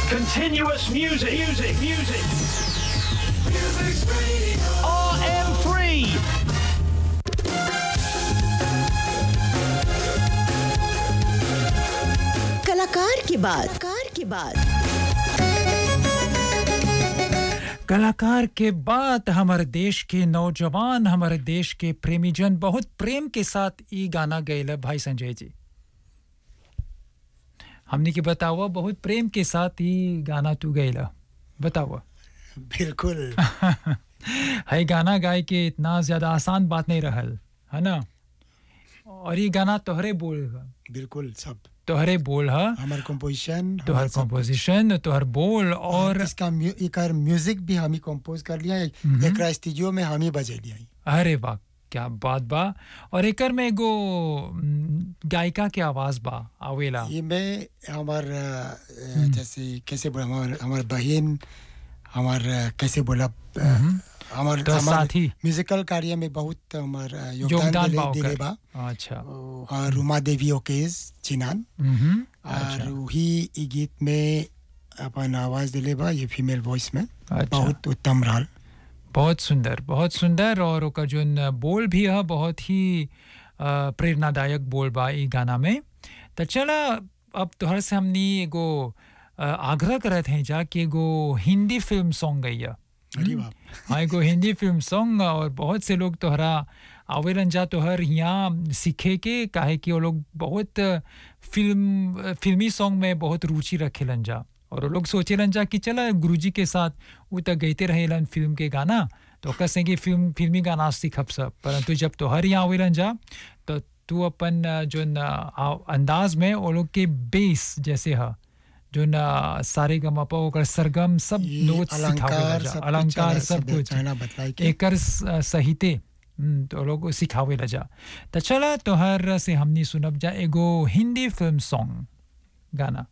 Continuous music, music, music. RM3. कलाकार की बात कलाकार की बात कलाकार के बाद हमारे देश के नौजवान हमारे देश के प्रेमीजन बहुत प्रेम के साथ ई गाना गैल भाई संजय जी हमने के बतावा बहुत प्रेम के साथ ई गाना तू गैला बतावा बिल्कुल है गाना गाए के इतना ज्यादा आसान बात नहीं रहल है ना और ये गाना तोहरे बोल ह बिल्कुल सब तोहरे बोल ह हमार कंपोजिशन तोहर कंपोजिशन तोहर बोल और इसका म्यू- एकर म्यूजिक भी हम ही कंपोज कर लिया एकरा स्टूडियो में हम ही बजे लिया अरे वाह क्या बात बा और एकर में एगो म, गायिका के आवाज बा आवेला ये में हमार अ, अ, जैसे कैसे बोला हमार हमार बहन हमार अ, कैसे बोला अ, हमार तो हमार साथी। म्यूजिकल कार्य में बहुत हमार अ, योगदान योगदान दिले बा दिले ओकर बा अच्छा और रुमा देवी ओकेज चिनान मम्हम, और वही ई गीत में अपन आवाज दिले बा ये फीमेल वॉइस में अच्छा। बहुत उत्तम रहल बहुत सुंदर बहुत सुंदर और ओकर जोन बोल भी है बहुत ही अ, प्रेरणादायक बोल बा ई गाना में तो चला अब तोहर से हमनी एगो अ, आग्रह करत हैं जा कि एगो हिंदी फिल्म सॉन्ग गैया अरे बाप हाँ एगो हिंदी फिल्म सॉन्ग और बहुत से लोग तोहरा आवेलन जा तोहर यहाँ सीखे के काहे कि वो लोग बहुत फिल्म फिल्मी सॉन्ग में बहुत रुचि रखेलन जा और वो लोग सोचेलन जा कि चला गुरुजी के साथ वो तक गईते रहेलन फिल्म के गाना तो कसे कि फिल्म फिल्मी गाना सीखब सब परंतु जब तोहर यहाँ आवेलन जा तो तू अपन अ, जोन अ, आ- अंदाज में वो लोग के बेस जैसे है जोन अ, सारे गमपा ओकर सरगम सब ये नोट अलंकार सिखावेला जा सब कुछ अलंकार चला- सब सब कुछ चला बतलाई के। एकर स- सहिते हम्म, तो लोग सिखावे ला जा तो चला तोहर से हमनी सुनब जा एगो हिंदी फिल्म सॉन्ग गाना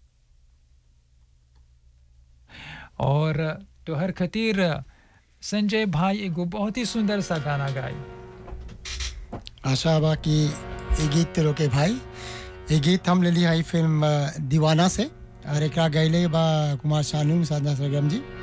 और तोहर खातिर संजय भाई एगो बहुत ही सुंदर सा गाना गाई आशा बा कि ये गीत तेरो के भाई ये गीत हम ले लिया है फिल्म अ, दीवाना से और एक गैले बा कुमार शानू साधना सरगम जी